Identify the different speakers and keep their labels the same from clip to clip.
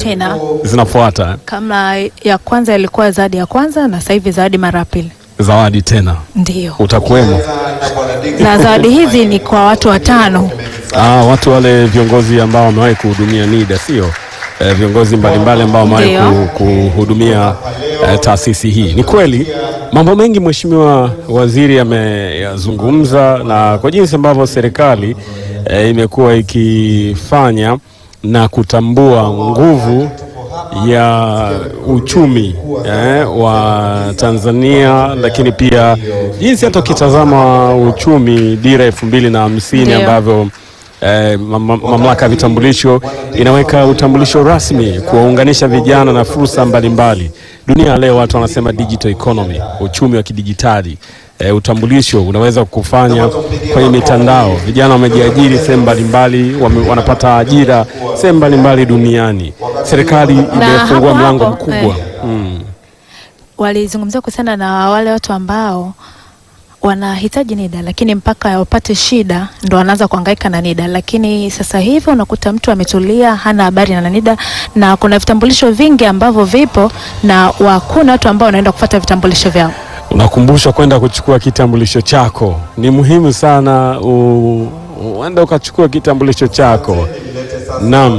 Speaker 1: tena.
Speaker 2: zinafuata
Speaker 1: Kama ya kwanza ilikuwa zawadi ya kwanza na sasa hivi zawadi mara ya pili.
Speaker 2: zawadi tena,
Speaker 1: Ndio.
Speaker 2: utakuwemo.
Speaker 1: Na zawadi hizi ni kwa watu watano.
Speaker 2: Ah, watu wale viongozi ambao wamewahi kuhudumia NIDA sio eh, viongozi mbalimbali ambao wamewahi
Speaker 1: Ndio.
Speaker 2: ku- kuhudumia eh, taasisi hii. Ni kweli mambo mengi Mheshimiwa Waziri ameyazungumza, na kwa jinsi ambavyo serikali eh, imekuwa ikifanya na kutambua nguvu ya uchumi eh, wa Tanzania, lakini pia jinsi hata ukitazama uchumi dira elfu mbili na hamsini
Speaker 1: Ndio.
Speaker 2: ambavyo eh, mam- mamlaka ya vitambulisho inaweka utambulisho rasmi kuwaunganisha vijana na fursa mbalimbali. Dunia ya leo watu wanasema digital economy, uchumi wa kidijitali. Eh, utambulisho unaweza kufanya kwenye mitandao. Vijana wamejiajiri sehemu mbalimbali, wame- wanapata ajira sehemu mbalimbali duniani. Serikali imefungua
Speaker 1: hapo
Speaker 2: mlango
Speaker 1: hapo,
Speaker 2: mkubwa
Speaker 1: eh.
Speaker 2: mm.
Speaker 1: Walizungumzia kuhusiana na wale watu ambao wanahitaji NIDA lakini mpaka wapate shida ndo wanaanza kuhangaika na NIDA, lakini sasa hivi unakuta mtu ametulia, hana habari na NIDA, na kuna vitambulisho vingi ambavyo vipo na hakuna watu ambao wanaenda kufuata vitambulisho vyao.
Speaker 2: Unakumbushwa kwenda kuchukua kitambulisho chako. Ni muhimu sana u- uende ukachukua kitambulisho chako. Naam,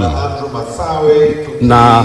Speaker 2: na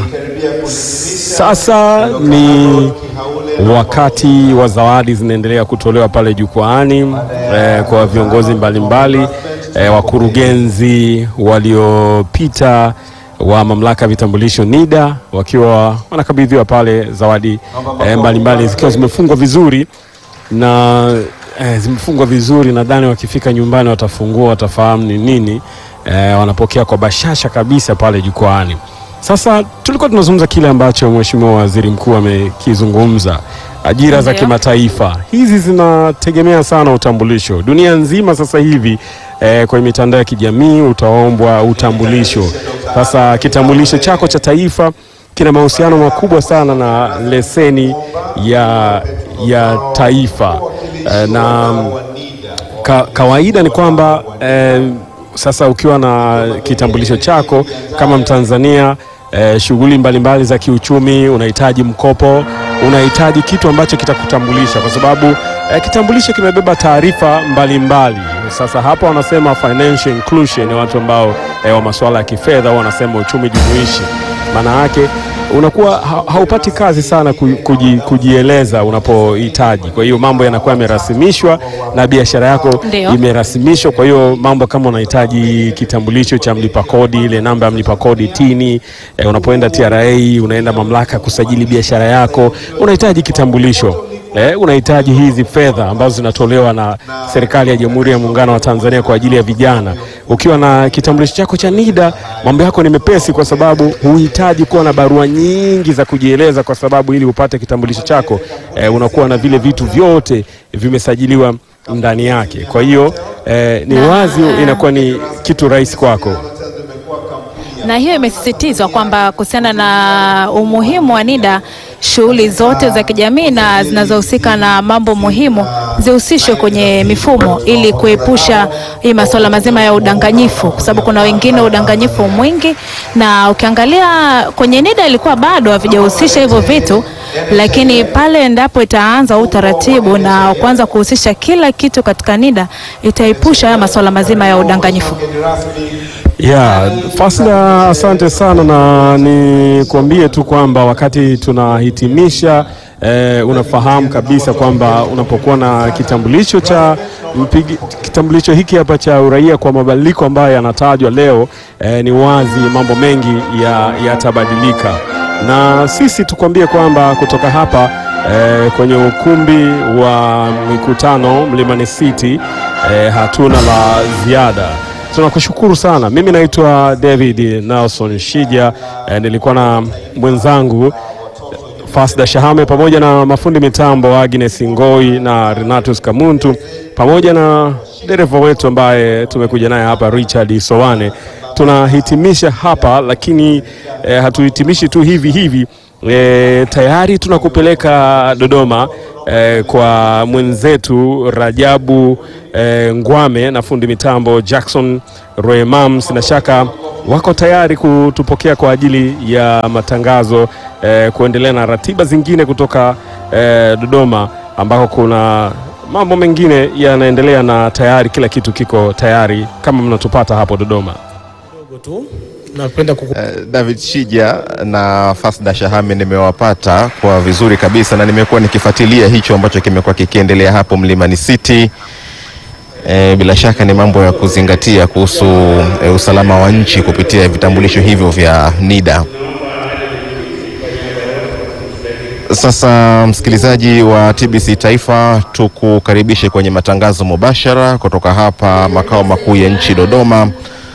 Speaker 2: sasa ni wakati wa zawadi zinaendelea kutolewa pale jukwaani eh, kwa viongozi mbalimbali eh, wakurugenzi waliopita wa mamlaka ya vitambulisho NIDA wakiwa wanakabidhiwa pale zawadi eh, mbalimbali zikiwa zimefungwa vizuri na eh, zimefungwa vizuri. Nadhani wakifika nyumbani watafungua, watafahamu ni nini eh, wanapokea kwa bashasha kabisa pale jukwaani. Sasa tulikuwa tunazungumza kile ambacho Mheshimiwa Waziri Mkuu amekizungumza, ajira za
Speaker 1: Ndio.
Speaker 2: kimataifa hizi zinategemea sana utambulisho. Dunia nzima sasa hivi eh, kwenye mitandao ya kijamii utaombwa utambulisho. Sasa kitambulisho chako cha taifa kina mahusiano makubwa sana na leseni ya, ya taifa eh, na ka, kawaida ni kwamba eh, sasa ukiwa na kitambulisho chako kama Mtanzania eh, shughuli mbalimbali za kiuchumi, unahitaji mkopo, unahitaji kitu ambacho kitakutambulisha kwa sababu eh, kitambulisho kimebeba taarifa mbalimbali. Sasa hapa wanasema financial inclusion, watu ambao eh, wa masuala ya kifedha wanasema uchumi jumuishi. Maana yake unakuwa ha, haupati kazi sana ku- kuji, kujieleza unapohitaji. Kwa hiyo mambo yanakuwa yamerasimishwa na biashara yako
Speaker 1: Ndio.
Speaker 2: imerasimishwa. Kwa hiyo mambo kama unahitaji kitambulisho cha mlipa kodi, ile namba ya mlipa kodi tini, eh, unapoenda TRA, unaenda mamlaka ya kusajili biashara yako, unahitaji kitambulisho. Eh, unahitaji hizi fedha ambazo zinatolewa na serikali ya Jamhuri ya Muungano wa Tanzania kwa ajili ya vijana. Ukiwa na kitambulisho chako cha NIDA, mambo yako ni mepesi, kwa sababu huhitaji kuwa na barua nyingi za kujieleza, kwa sababu ili upate kitambulisho chako eh, unakuwa na vile vitu vyote vimesajiliwa ndani yake. Kwa hiyo eh, ni
Speaker 1: Na-
Speaker 2: wazi inakuwa ni kitu rahisi kwako.
Speaker 1: na hiyo imesisitizwa kwamba kuhusiana na umuhimu wa NIDA, shughuli zote za kijamii na zinazohusika na mambo muhimu zihusishwe kwenye mifumo ili kuepusha hii masuala mazima ya udanganyifu, kwa sababu kuna wengine udanganyifu mwingi, na ukiangalia kwenye NIDA ilikuwa bado havijahusisha hivyo vitu, lakini pale endapo itaanza huu utaratibu na kuanza kuhusisha kila kitu katika NIDA itaepusha haya masuala mazima ya udanganyifu.
Speaker 2: Ya, Fasda, asante sana, na nikuambie tu kwamba wakati tunahitimisha eh, unafahamu kabisa kwamba unapokuwa na kitambulisho cha mpigi, kitambulisho hiki hapa cha uraia kwa mabadiliko ambayo yanatajwa leo eh, ni wazi mambo mengi ya- yatabadilika na sisi tukwambie kwamba kutoka hapa eh, kwenye ukumbi wa mikutano Mlimani City eh, hatuna la ziada. Tunakushukuru sana. Mimi naitwa David Nelson Shija eh, nilikuwa na mwenzangu Fasda Shahame pamoja na mafundi mitambo Agnes Ngoi na Renatus Kamuntu pamoja na dereva wetu ambaye tumekuja naye hapa Richard Sowane. Tunahitimisha hapa lakini eh, hatuhitimishi tu hivi hivi. E, tayari tunakupeleka Dodoma eh, kwa mwenzetu Rajabu eh, Ngwame na fundi mitambo Jackson Roemam, sina shaka wako tayari kutupokea kwa ajili ya matangazo eh, kuendelea na ratiba zingine kutoka eh, Dodoma ambako kuna mambo mengine yanaendelea na tayari kila kitu kiko tayari kama mnatupata hapo Dodoma.
Speaker 3: tu napenda kuku...
Speaker 4: Uh, David Shija na Fasda Shahame nimewapata kwa vizuri kabisa, na nimekuwa nikifuatilia hicho ambacho kimekuwa kikiendelea hapo Mlimani City. E, bila shaka ni mambo ya kuzingatia kuhusu e, usalama wa nchi kupitia vitambulisho hivyo vya NIDA. Sasa msikilizaji wa TBC Taifa, tukukaribishe kwenye matangazo mubashara kutoka hapa makao makuu ya nchi Dodoma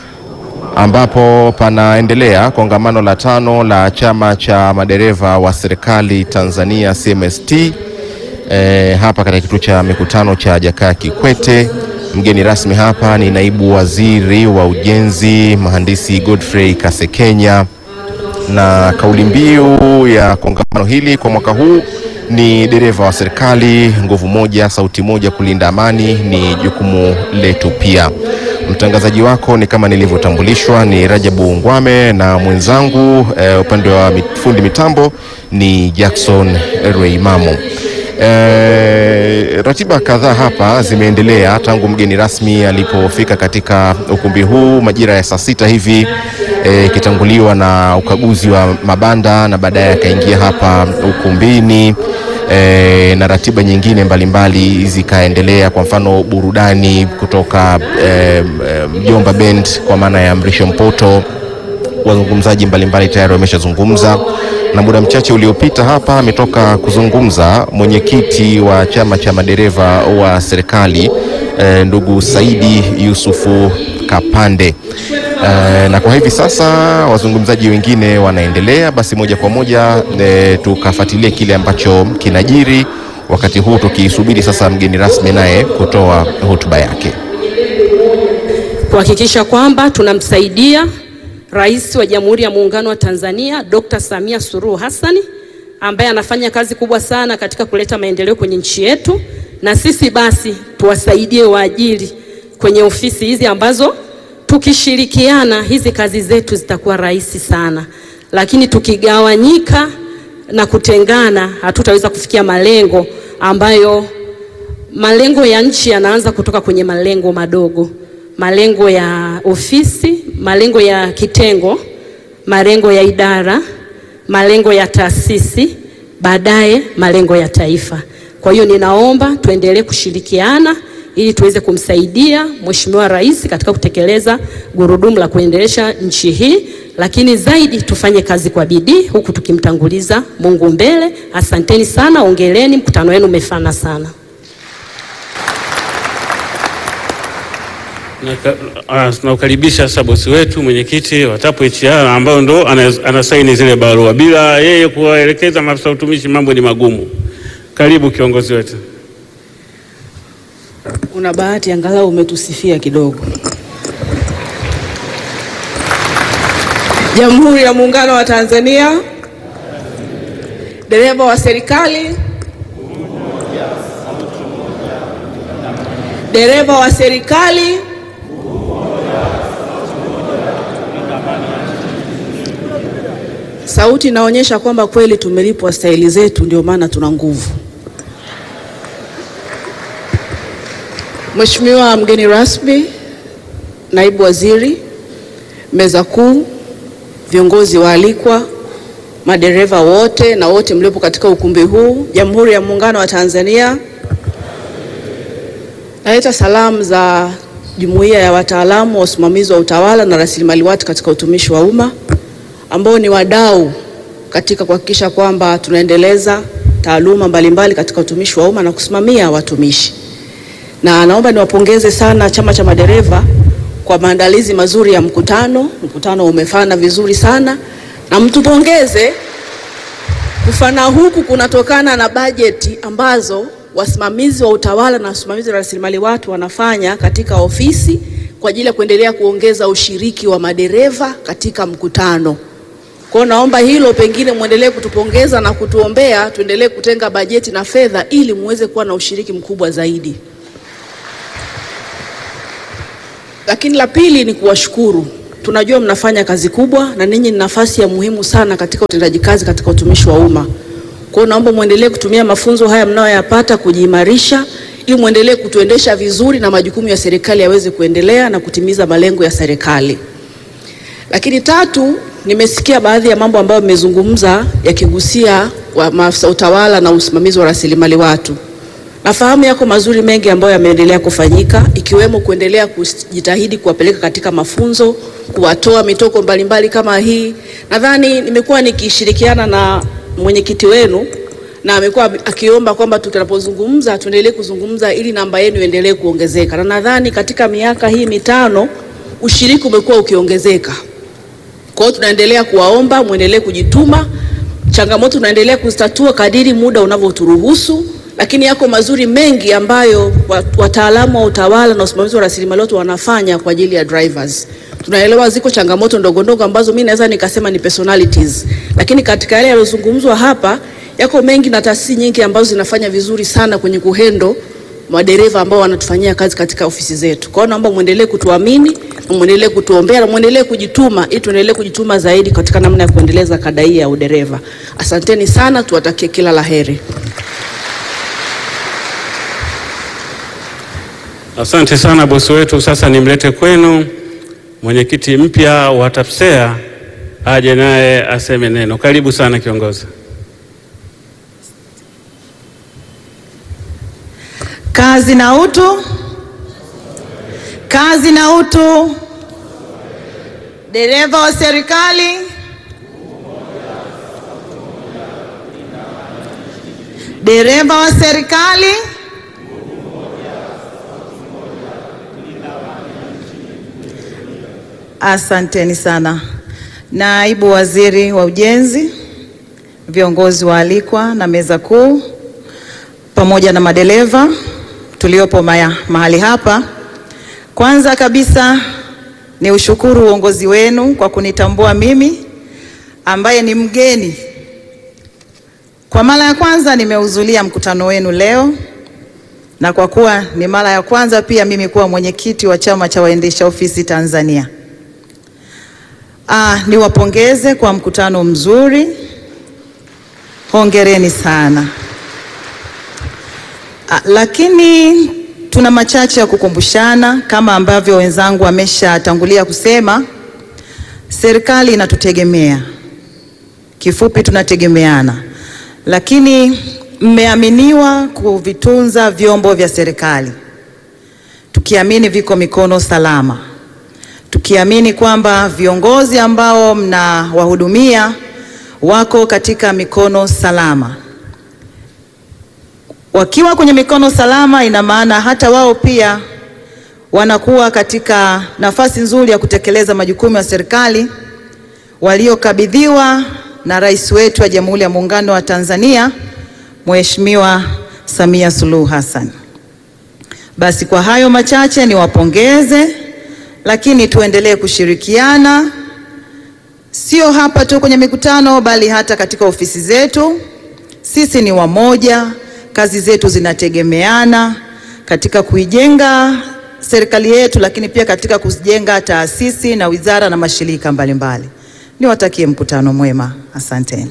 Speaker 4: ambapo panaendelea kongamano la tano la chama cha madereva wa serikali Tanzania CMST e, hapa katika kituo cha mikutano cha Jakaya Kikwete. Mgeni rasmi hapa ni naibu waziri wa ujenzi mhandisi Godfrey Kasekenya, na kauli mbiu ya kongamano hili kwa mwaka huu ni dereva wa serikali, nguvu moja, sauti moja, kulinda amani ni jukumu letu pia. Mtangazaji wako ni kama nilivyotambulishwa ni Rajabu Ngwame na mwenzangu eh, upande wa fundi mitambo ni Jackson Reimamu. Eh, ratiba kadhaa hapa zimeendelea tangu mgeni rasmi alipofika katika ukumbi huu majira ya saa sita hivi ikitanguliwa eh, na ukaguzi wa mabanda na baadaye akaingia hapa ukumbini e, na ratiba nyingine mbalimbali zikaendelea. Kwa mfano burudani kutoka e, Mjomba Band kwa maana ya Mrisho Mpoto, wazungumzaji mbalimbali tayari wameshazungumza, na muda mchache uliopita hapa ametoka kuzungumza mwenyekiti wa chama cha madereva wa serikali e, ndugu Saidi Yusufu Kapande. Uh, na kwa hivi sasa wazungumzaji wengine wanaendelea, basi moja kwa moja e, tukafuatilia kile ambacho kinajiri wakati huu tukisubiri sasa mgeni rasmi naye kutoa hotuba yake,
Speaker 5: kuhakikisha kwamba tunamsaidia Rais wa Jamhuri ya Muungano wa Tanzania Dr. Samia Suluhu Hassan ambaye anafanya kazi kubwa sana katika kuleta maendeleo kwenye nchi yetu, na sisi basi tuwasaidie waajiri kwenye ofisi hizi ambazo tukishirikiana hizi kazi zetu zitakuwa rahisi sana, lakini tukigawanyika na kutengana hatutaweza kufikia malengo ambayo malengo ya nchi yanaanza kutoka kwenye malengo madogo, malengo ya ofisi, malengo ya kitengo, malengo ya idara, malengo ya taasisi, baadaye malengo ya taifa. Kwa hiyo ninaomba tuendelee kushirikiana ili tuweze kumsaidia Mheshimiwa Rais katika kutekeleza gurudumu la kuendelesha nchi hii, lakini zaidi tufanye kazi kwa bidii huku tukimtanguliza Mungu mbele. Asanteni sana, ongeleni, mkutano wenu umefana sana.
Speaker 6: Tunaukaribisha sasa bosi wetu mwenyekiti wa TAPU HR ambayo ndo anasaini zile barua. Bila yeye kuwaelekeza maafisa utumishi mambo ni magumu. Karibu kiongozi wetu.
Speaker 7: Una bahati angalau umetusifia kidogo. Jamhuri ya Muungano wa Tanzania, dereva wa serikali, dereva wa serikali, sauti inaonyesha kwamba kweli tumelipwa stahili zetu, ndio maana tuna nguvu. Mheshimiwa mgeni rasmi, naibu waziri, meza kuu, viongozi waalikwa, madereva wote na wote mliopo katika ukumbi huu, Jamhuri ya Muungano wa Tanzania, naleta salamu za Jumuiya ya Wataalamu wa Usimamizi wa Utawala na Rasilimali Watu katika Utumishi wa Umma ambao ni wadau katika kuhakikisha kwamba tunaendeleza taaluma mbalimbali katika utumishi wa umma na kusimamia watumishi na naomba niwapongeze sana chama cha madereva kwa maandalizi mazuri ya mkutano. Mkutano umefana vizuri sana, na mtupongeze. Kufana huku kunatokana na bajeti ambazo wasimamizi wa utawala na wasimamizi wa rasilimali watu wanafanya katika ofisi kwa ajili ya kuendelea kuongeza ushiriki wa madereva katika mkutano. Kwa hiyo naomba hilo pengine muendelee kutupongeza na kutuombea, tuendelee kutenga bajeti na fedha ili muweze kuwa na ushiriki mkubwa zaidi. Lakini la pili ni kuwashukuru. Tunajua mnafanya kazi kubwa na ninyi ni nafasi ya muhimu sana katika utendaji kazi katika utumishi wa umma. Kwa hiyo naomba muendelee kutumia mafunzo haya mnayoyapata kujiimarisha ili muendelee kutuendesha vizuri na majukumu ya serikali yaweze kuendelea na kutimiza malengo ya serikali. Lakini tatu, nimesikia baadhi ya mambo ambayo mmezungumza yakigusia wa maafisa utawala na usimamizi wa rasilimali watu. Nafahamu yako mazuri mengi ambayo yameendelea kufanyika ikiwemo kuendelea kujitahidi kuwapeleka katika mafunzo, kuwatoa mitoko mbalimbali kama hii. Nadhani nimekuwa nikishirikiana na mwenyekiti wenu na amekuwa akiomba kwamba tunapozungumza tuendelee kuzungumza ili namba yenu iendelee kuongezeka, na nadhani katika miaka hii mitano ushiriki umekuwa ukiongezeka. Kwa hiyo tunaendelea kuwaomba muendelee kujituma, changamoto tunaendelea kuzitatua kadiri muda unavyoturuhusu, lakini yako mazuri mengi ambayo wataalamu wa utawala na usimamizi wa rasilimali watu wanafanya kwa ajili ya drivers. Tunaelewa ziko changamoto ndogo ndogo ambazo mimi naweza nikasema ni personalities, lakini katika yale yaliyozungumzwa hapa yako mengi na taasisi nyingi ambazo zinafanya vizuri sana kwenye kuhendo madereva ambao wanatufanyia kazi katika ofisi zetu. Kwa hiyo naomba muendelee kutuamini na muendelee kutuombea na muendelee kujituma ili tuendelee kujituma zaidi katika namna ya kuendeleza kada hii ya udereva. Asanteni sana, tuwatakie kila laheri.
Speaker 6: Asante sana bosi wetu. Sasa nimlete kwenu mwenyekiti mpya wa TAPSEA aje naye aseme neno. Karibu sana kiongozi.
Speaker 8: Kazi na utu, kazi na utu. Dereva wa serikali, dereva wa serikali, asanteni sana. Naibu Waziri wa Ujenzi, viongozi waalikwa na meza kuu pamoja na madereva tuliopo maya, mahali hapa. Kwanza kabisa ni ushukuru uongozi wenu kwa kunitambua mimi ambaye ni mgeni. Kwa mara ya kwanza nimehudhuria mkutano wenu leo, na kwa kuwa ni mara ya kwanza pia mimi kuwa mwenyekiti wa chama cha waendesha ofisi Tanzania. Ah, niwapongeze kwa mkutano mzuri, hongereni sana. Ah, lakini tuna machache ya kukumbushana kama ambavyo wenzangu wameshatangulia kusema. Serikali inatutegemea, kifupi tunategemeana, lakini mmeaminiwa kuvitunza vyombo vya serikali, tukiamini viko mikono salama, tukiamini kwamba viongozi ambao mnawahudumia wako katika mikono salama wakiwa kwenye mikono salama, ina maana hata wao pia wanakuwa katika nafasi nzuri ya kutekeleza majukumu ya serikali waliokabidhiwa na rais wetu wa Jamhuri ya Muungano wa Tanzania Mheshimiwa Samia Suluhu Hassan. Basi kwa hayo machache niwapongeze, lakini tuendelee kushirikiana, sio hapa tu kwenye mikutano, bali hata katika ofisi zetu. Sisi ni wamoja kazi zetu zinategemeana katika kuijenga serikali yetu, lakini pia katika kujenga taasisi na wizara na mashirika mbalimbali. Niwatakie mkutano mwema, asanteni.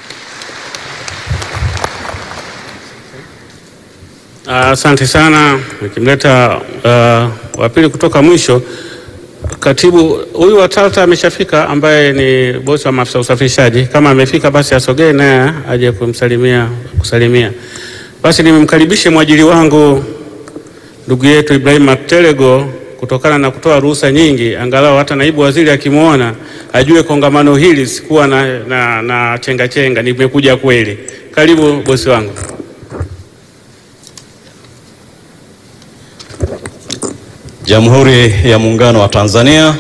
Speaker 6: Asante sana. Nikimleta uh, wa pili kutoka mwisho, katibu huyu wa TALTA ameshafika, ambaye ni bosi wa maafisa usafirishaji. Kama amefika basi asogee naye aje kumsalimia kusalimia. Basi nimemkaribishe mwajiri wangu ndugu yetu Ibrahim Maktelego kutokana na kutoa ruhusa nyingi, angalau hata naibu waziri akimwona ajue kongamano hili sikuwa na, na, na chenga chenga, nimekuja kweli. Karibu bosi wangu.
Speaker 9: Jamhuri ya Muungano wa Tanzania,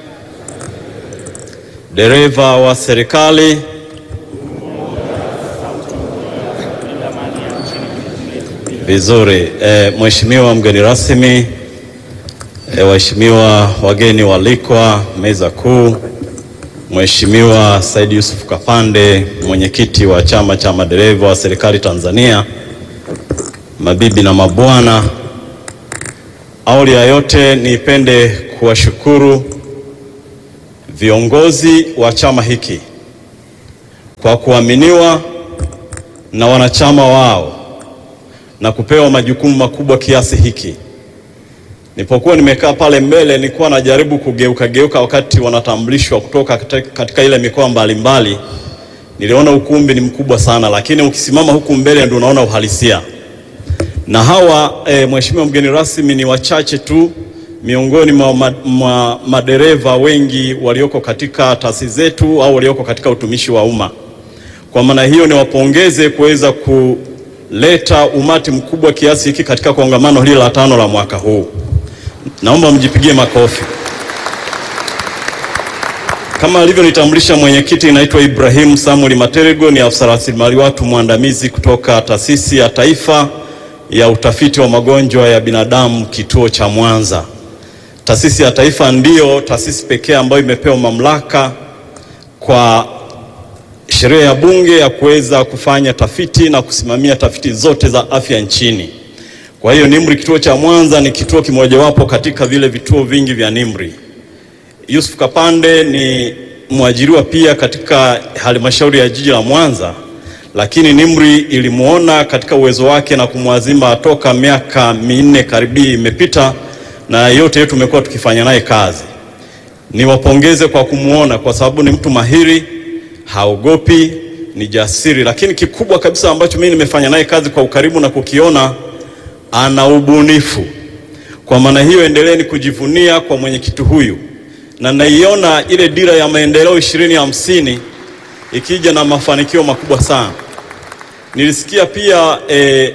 Speaker 9: dereva wa serikali, vizuri. E, Mheshimiwa mgeni rasmi, e, waheshimiwa wageni walikwa, meza kuu, Mheshimiwa Said Yusuf Kapande, mwenyekiti wa chama cha madereva wa serikali Tanzania, mabibi na mabwana, awali ya yote nipende kuwashukuru viongozi wa chama hiki kwa kuaminiwa na wanachama wao na kupewa majukumu makubwa kiasi hiki. Nilipokuwa nimekaa pale mbele, nilikuwa najaribu kugeuka geuka wakati wanatambulishwa kutoka katika, katika ile mikoa mbalimbali. Niliona ukumbi ni mkubwa sana, lakini ukisimama huku mbele ndio unaona uhalisia. Na hawa e, mheshimiwa mgeni rasmi, ni wachache tu miongoni mwa ma, ma, madereva wengi walioko katika taasisi zetu au walioko katika utumishi wa umma. Kwa maana hiyo niwapongeze kuweza kuleta umati mkubwa kiasi hiki katika kongamano hili la tano la mwaka huu. Naomba mjipigie makofi. Kama alivyonitambulisha mwenyekiti, inaitwa Ibrahim Samuel Materego, ni afisa rasilimali watu mwandamizi kutoka Taasisi ya Taifa ya Utafiti wa Magonjwa ya Binadamu, kituo cha Mwanza. Taasisi ya Taifa ndiyo taasisi pekee ambayo imepewa mamlaka kwa sheria ya Bunge ya kuweza kufanya tafiti na kusimamia tafiti zote za afya nchini. Kwa hiyo NIMRI kituo cha Mwanza ni kituo kimojawapo katika vile vituo vingi vya NIMRI. Yusuf Kapande ni mwajiriwa pia katika halmashauri ya jiji la Mwanza, lakini NIMRI ilimuona katika uwezo wake na kumwazima toka miaka minne karibi imepita, na yote yetu tumekuwa tukifanya naye kazi. Niwapongeze kwa kumuona kwa sababu ni mtu mahiri, haogopi, ni jasiri, lakini kikubwa kabisa ambacho mimi nimefanya naye kazi kwa ukaribu na kukiona ana ubunifu. Kwa maana hiyo, endeleeni kujivunia kwa mwenyekiti huyu, na naiona ile dira ya maendeleo ishirini hamsini ikija na mafanikio makubwa sana. Nilisikia pia eh,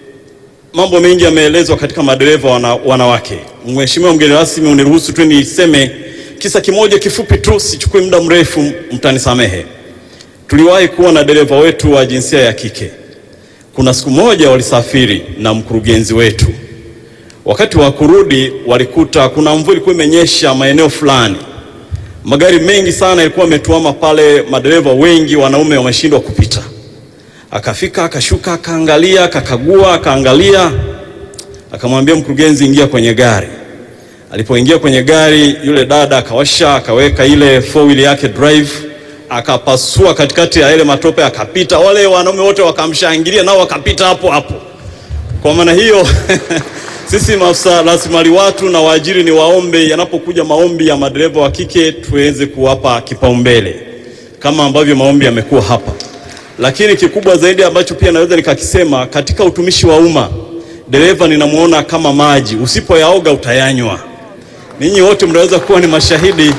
Speaker 9: mambo mengi yameelezwa katika madereva wana, wanawake. Mheshimiwa mgeni rasmi, uniruhusu tu niseme kisa kimoja kifupi tu, sichukui muda mrefu, mtanisamehe. Tuliwahi kuwa na dereva wetu wa jinsia ya kike kuna siku moja walisafiri na mkurugenzi wetu. Wakati wa kurudi, walikuta kuna mvua ilikuwa imenyesha maeneo fulani, magari mengi sana yalikuwa yametuama pale, madereva wengi wanaume wameshindwa kupita. Akafika akashuka, akaangalia, akakagua, akaangalia, akamwambia mkurugenzi, ingia kwenye gari. Alipoingia kwenye gari, yule dada akawasha, akaweka ile four wheel yake drive akapasua katikati ya ile matope akapita. Wale wanaume wote wakamshangilia, nao wakapita hapo hapo. Kwa maana hiyo sisi maafisa rasilimali watu na waajiri ni waombe, yanapokuja maombi ya madereva wa kike tuweze kuwapa kipaumbele kama ambavyo maombi yamekuwa hapa. Lakini kikubwa zaidi ambacho pia naweza nikakisema, katika utumishi wa umma, dereva ninamuona kama maji, usipoyaoga utayanywa. Ninyi wote mnaweza kuwa ni mashahidi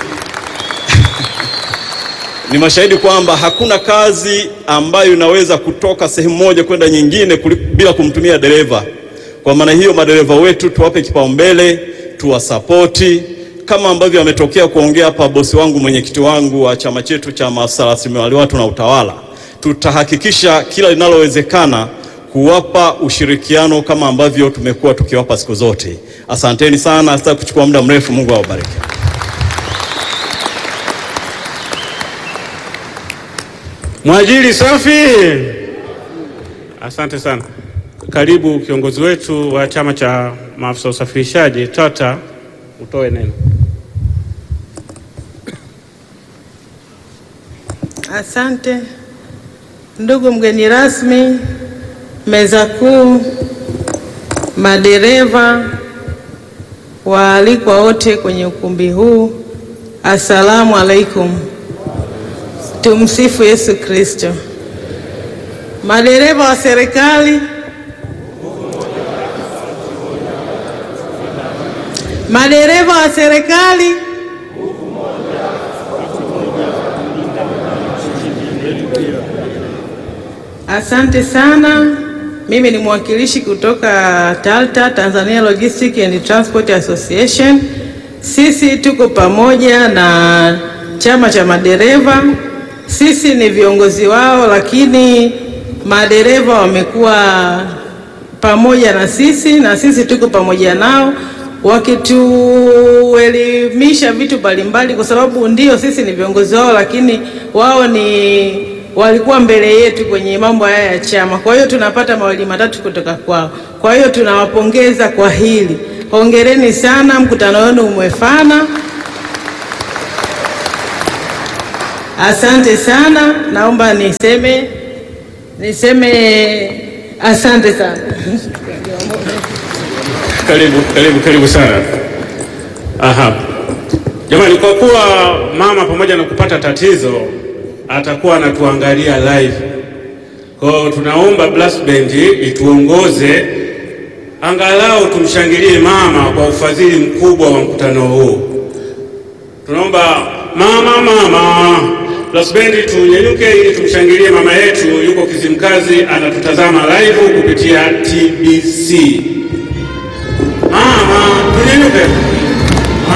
Speaker 9: ni mashahidi kwamba hakuna kazi ambayo inaweza kutoka sehemu moja kwenda nyingine bila kumtumia dereva. Kwa maana hiyo, madereva wetu tuwape kipaumbele, tuwasapoti kama ambavyo ametokea kuongea hapa bosi wangu, mwenyekiti wangu wa chama chetu cha maafisa rasilimali watu na utawala. Tutahakikisha kila linalowezekana kuwapa ushirikiano kama ambavyo tumekuwa tukiwapa siku zote. Asanteni sana, sitaki kuchukua muda mrefu. Mungu awabariki.
Speaker 6: Mwajiri safi. Asante sana. Karibu kiongozi wetu wa chama cha maafisa usafirishaji TATA, utoe neno.
Speaker 10: Asante ndugu mgeni rasmi, meza kuu, madereva, waalikwa wote kwenye ukumbi huu, assalamu alaikum. Tumsifu Yesu Kristo. Madereva wa serikali, madereva wa serikali, asante sana. Mimi ni mwakilishi kutoka TALTA, Tanzania Logistic and Transport Association. Sisi tuko pamoja na chama cha madereva sisi ni viongozi wao, lakini madereva wamekuwa pamoja na sisi na sisi tuko pamoja nao wakituelimisha vitu mbalimbali, kwa sababu ndio sisi ni viongozi wao, lakini wao ni walikuwa mbele yetu kwenye mambo haya ya chama. Kwa hiyo tunapata mawili matatu kutoka kwao. Kwa hiyo tunawapongeza kwa hili, hongereni sana, mkutano wenu umefana. Asante sana, naomba niseme niseme asante sana.
Speaker 6: Karibu, karibu, karibu sana. Aha. Jamani, kwa kuwa mama pamoja na kupata tatizo atakuwa anatuangalia live. Kwa hiyo tunaomba brass band ituongoze angalau tumshangilie mama kwa ufadhili mkubwa wa mkutano huu. Tunaomba mama, mama, brass band tunyanyuke ili tumshangilie mama yetu, yuko Kizimkazi anatutazama live kupitia TBC. Mama, tunyanyuke.